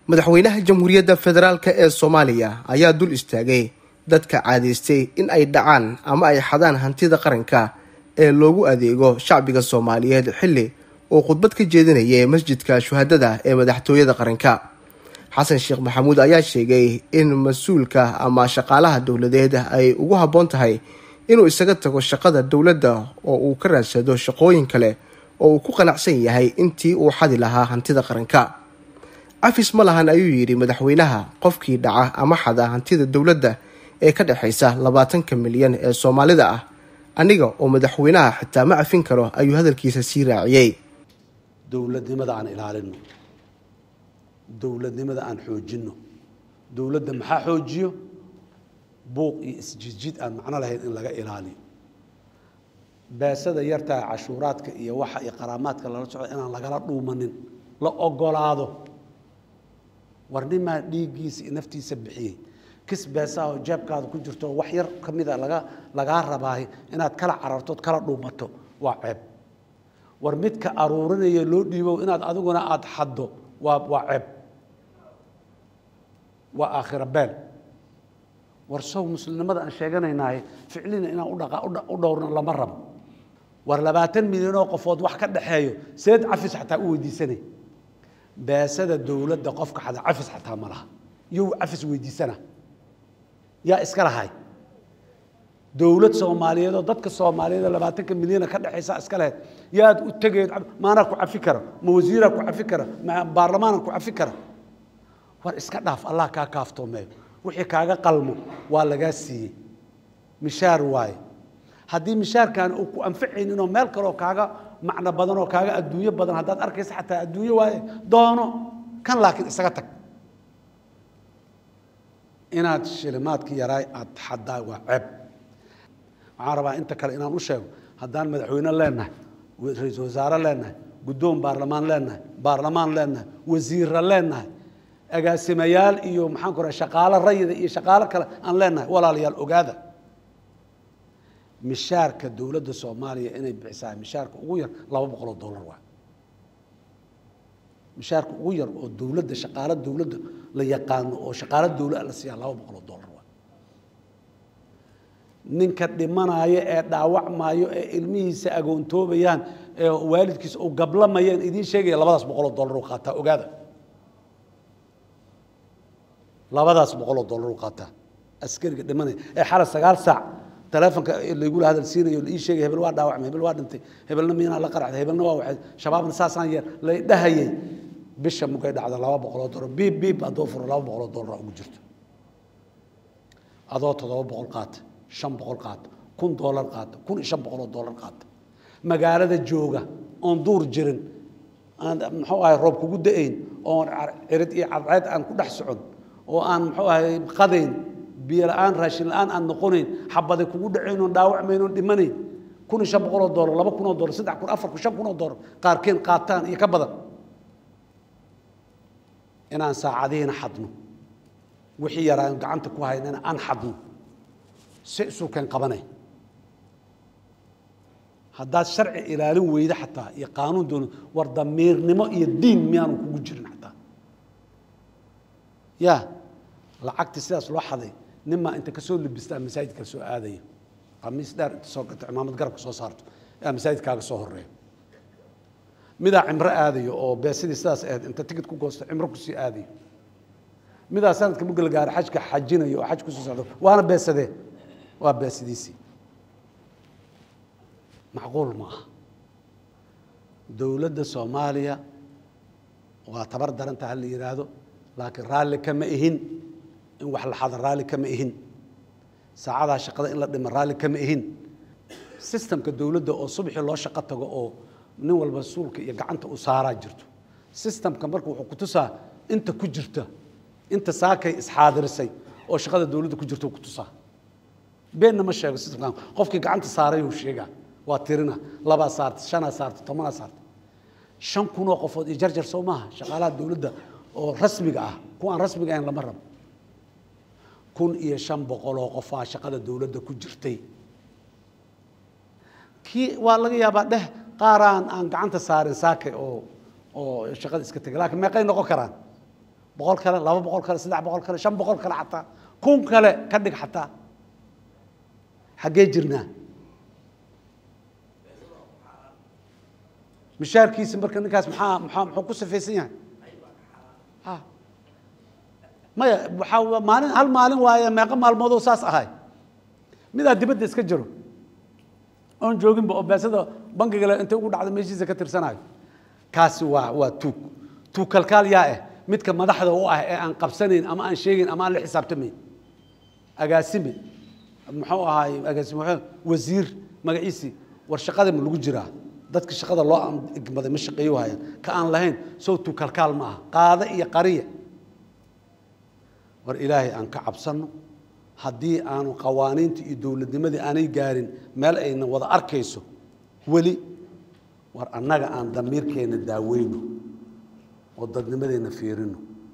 madaxweynaha jamhuuriyadda federaalk ee soomaaliya ayaa dul istaagay dadka caadaystay in ay dhacaan ama ay xadaan hantida qaranka ee loogu adeego shacbiga soomaaliyeed xilli uu khudbad ka jeedinayay masjidka shuhadada ee madaxtooyada qaranka xasan sheekh maxamuud ayaa sheegay in mas-uulka ama shaqaalaha dowladeed ay ugu habboon tahay inuu isaga tago shaqada dowladda oo uu ka raadsado shaqooyin kale oo uu ku qanacsan yahay intii uu xadi lahaa hantida qaranka cafis ma lahan ayuu yidhi madaxweynaha qofkii dhaca ama xada hantida dowladda ee ka dhexaysa labaatanka milyan ee soomaalida ah aniga oo madaxweynaha xitaa ma cafin karo ayuu hadalkiisa sii raaciyey dowladnimada aan ilaalino dowladnimada aan xoojinno dowladda maxaa xoojiyo buuq iyo isjidjid aan macno lahayn in laga ilaaliyo beesada yartaa cashuuraadka iyo waxa iyo qaraamaadka lala socda inaan lagala dhuumanin la ogolaado war nimaa dhiiggiisa iyo naftiisa bixiyey kis beesaha oo jeebkaada ku jirto wax yar ka mida laga lagaa rabaahay inaad kala carartood kala dhuumato waa ceeb war midka aruurinaya loo dhiibo inaad adiguna aada xaddo waa waa ceeb waa aakhira beel war sow muslimnimada aan sheeganaynahay ficlina inaan udhaqa u dhowrno lama rabo war labaatan milyan oo qofood wax ka dhaxeeyo seed cafis xataa u weydiisanay beesada dowladda qofka xada cafis xataa ma laha iyo cafis weydiisana yaa iska lahay dowlad soomaaliyeed oo dadka soomaaliyeed oo labaatanka milyana ka dhexaysa iska lahayd yaad u tegeed maanaa ku cafi kara ma wasiiraa ku cafi kara ma baarlamaanaa ku cafi kara war iska dhaaf allah kaa kaaftoomeeyo wixii kaaga qalmo waa lagaa siiyey mishaar waaye haddii mishaarkan uu ku anfacayninoo meel kaleoo kaaga macno badan oo kaaga adduunyo badan haddaad arkaysa xataa adduunyo waaye doono kan laakiin isaga tag inaad shilimaadkii yaraay aada xaddaa waa ceeb waxaan rabaa inta kale inaan u sheego haddaan madaxweyne leenahay ra-iisul wasaare leenahay guddoon baarlamaan leenahay baarlamaan leenahay wasiirra leenahay agaasimayaal iyo maxaan ku raha shaqaalo rayida iyo shaqaalo kale aan leenahay walaalayaal ogaada mishaarka dowladda soomaaliya inay bixisaa mishaarka ugu yar laba boqoloo dollar waa mishaarka ugu yar oo dowladda shaqaalo dowladda la yaqaano oo shaqaalo dowlada la siiyaa laba boqoloo dollar waa ninka dhimanaayo ee dhaawacmaayo ee ilmihiisa agoontoobayaan ee waalidkiisa uu gablamayaan idiin sheegaya labadaas boqoloo dollar u qaataa ogaada labadaas boqoloo dollar u qaataa askariga dhimanaya ee xala sagaal saac taleefonka laygula hadal siinayo la ii sheegay hebel waa dhaawacmay hebel waa dhintay hebelna miinaa la qaracday hebelna waa waxay shabaabna saasaan yeer lay dhahayay bisha mugay dhacda laba boqoloo dollar biib biib haddoo furo laba boqoloo dollar ugu jirto adoo toddoba boqol qaata shan boqol qaata kun dollar qaata kun iyo shan boqoloo dollar qaata magaalada jooga oon duur jirin aan muxuu ahay roob kugu da-ayn oon cirid iyo cadceed aan ku dhex socon oo aan muxuu ahay qadayn biyo la-aan raashin la-aan aan noqonayn xabaday kugu dhacayn oon dhaawacmayn oon dhimanayn kun iyo shan boqoloo dollar laba kun oo dollar saddex kun afar kun shan kun oo dollar qaarkeen qaataan iyo ka badan inaan saacadihiina xadno wixii yaraan gacanta ku haynana aan xadno si isuukeen qabanay haddaad sharci ilaalin weyda xataa iyo qaanuun doon war damiirnimo iyo diin miyaanu kugu jirin xataa ya lacagtii sidaas loo xaday ninmaa inta kasoo libistaa masaajidka soo aadaya qamiis dheer inta soo gato cimaamad garabka soo saarto yaa masaajidkaaga soo horeeya midaa cimro aadayo oo beesidii sidaas ahayd inta tigid ku goosto cimro kusii aadayo midaa sanadka mugala gaara xajka xajinayo oo xaj kusoo socdo waana beesadee waa beesidiisii macquul ma aha dowladda soomaaliya waa tabar daranta ha la yidhaahdo laakiin raalli kama ihin in wax la xado raalli kama ihin saacadaa shaqada in la dhimo raalli kama ihin sistamka dowladda oo subxii loo shaqo tago oo nin walba suulka iyo gacanta u saaraa jirto sistamka marka wuxuu ku tusaa inta ku jirta inta saakay isxaadirisay oo shaqada dowladda ku jirta ku tusaa beenna ma sheego sistamkan qofkii gacanta saaray uu sheegaa waa tirina labaa saartay shanaa saartay tobanaa saartay shan kunoo qofood iyo jarjar soo maaha shaqaalaha dowladda oo rasmiga ah kuwa aan rasmiga ahayn lama rabo kun iyo shan boqoloo qofaa shaqada dowladda ku jirtay kii waa laga yaabaa dheh qaaraan aan gacanta saarin saake oo oo shaqada iska tegay laakiin meeqay noqon karaan boqol kale laba boqol kale saddex boqol kale shan boqol kale xataa kun kale ka dhig xataa xaggee jirnaa mishaarkiisa marka ninkaas maxaa maxaa muxuu ku safaysan yahay ha maya waxaa maalin hal maalin waaye meeqo maalmoodoo saas ahay midaa dibadda iska jiro oon jooginba oo beesada bangigale intay ugu dhacda meeshiisa ka tirsanayo kaasi waa waa tuug tuug kalkaal yaa ah midka madaxda u ah ee aan qabsanayn ama aan sheegayn ama aan la xisaabtamayn agaasime muxuu ahaay agaasime wasiir magaciisii war shaqada ma lagu jiraa dadka shaqada loo igmaday ma shaqeeyo hayaan ka aan lahayn sowtu kalkaal ma aha qaada iyo qariya war ilaahay aan ka cabsanno haddii aanu qawaaniinta iyo dowladnimadii aanay gaarin meel ayna wada arkayso weli war annaga aan damiirkeenna daaweyno oo dadnimadeenna fiirino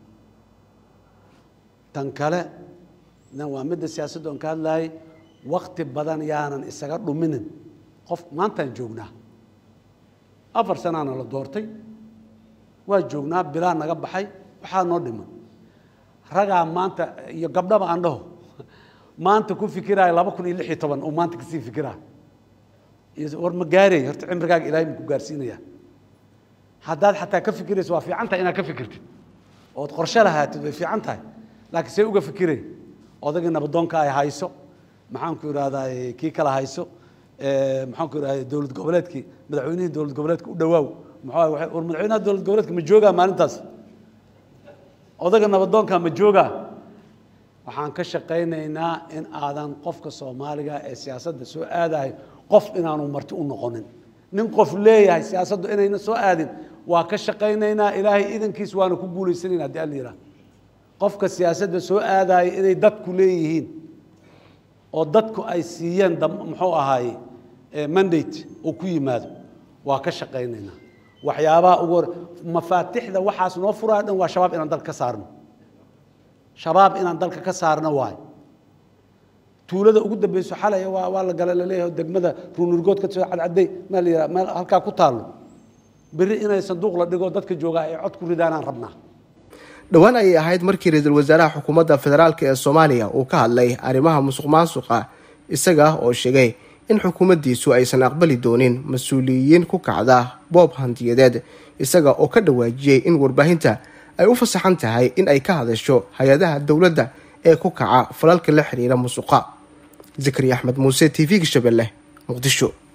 tan kale waa midda siyaasadda oon ka hadlayay wakti badan yaanan isaga dhuminin qof maantaan joognaa afar sanaana la doortay waa joognaa bilaa naga baxay waxaa noo dhiman ragaa maanta iyo gabdhaba aan dhaho maanta ku fikiraayo laba kun iyo lix iyo toban oo maanta kasii fikiraayo war ma gaarey horta cimrigaaga ilaahay ma ku gaarsiinaya haddaad xataa ka fikirayso waa fiican tahay inaad ka fikirtid ood qorshe lahaatid way fiican tahay laakiin see uga fikirey odagii nabadoonka ay hayso maxaanku idhahdaa kii kala hayso maxaanku idhahda dowlad goboleedkii madaxweynihii dowlad goboleedka u dhawaaw maxaa war madaxweynaha dowlad goboleedka ma joogaa maalintaas odaga nabadoonka ma joogaa waxaan ka shaqaynaynaa in aadan qofka soomaaliga ee siyaasadda soo aadahay qof inaanu marti u noqonin nin qof leeyahay siyaasaddu inayna soo aadin waa ka shaqaynaynaa ilaahay idankiis waana ku guulaysanayna haddii alla yidhaha qofka siyaasadda soo aadaya inay dadku leeyihiin oo dadku ay siiyeen muxuu ahaaye mandate oo ku yimaado waa ka shaqaynaynaa waxyaabaha ugu hor mafaatixda waxaas noo furaya dhan waa shabaab inaan dalka ka saarno shabaab inaan dalka ka saarno waayo tuulada ugu dambeyso xalay waa waa la gala laleeyahay degmada ruunurgood ka soo cadcaday maa la yidhaha meel halkaa ku taallo berri inay sanduuq la dhigo dadka joogaa ay cod ku ridaanaan rabnaa dhowaan ayay ahayd markii ra-iisul wasaaraha xukuumadda federaalk ee soomaaliya uu ka hadlay arrimaha musuq maasuqa isaga oo sheegay in xukuumaddiisu aysan aqbali doonin mas-uuliyiin ku kacda boob hantiyadeed isaga oo ka dhawaajiyey in warbaahinta ay u fasaxan tahay in ay ka hadasho hay-adaha dowladda ee ku kaca falalka la xiriira musuqa zakari axmed muuse t v-ga shabeelle muqdisho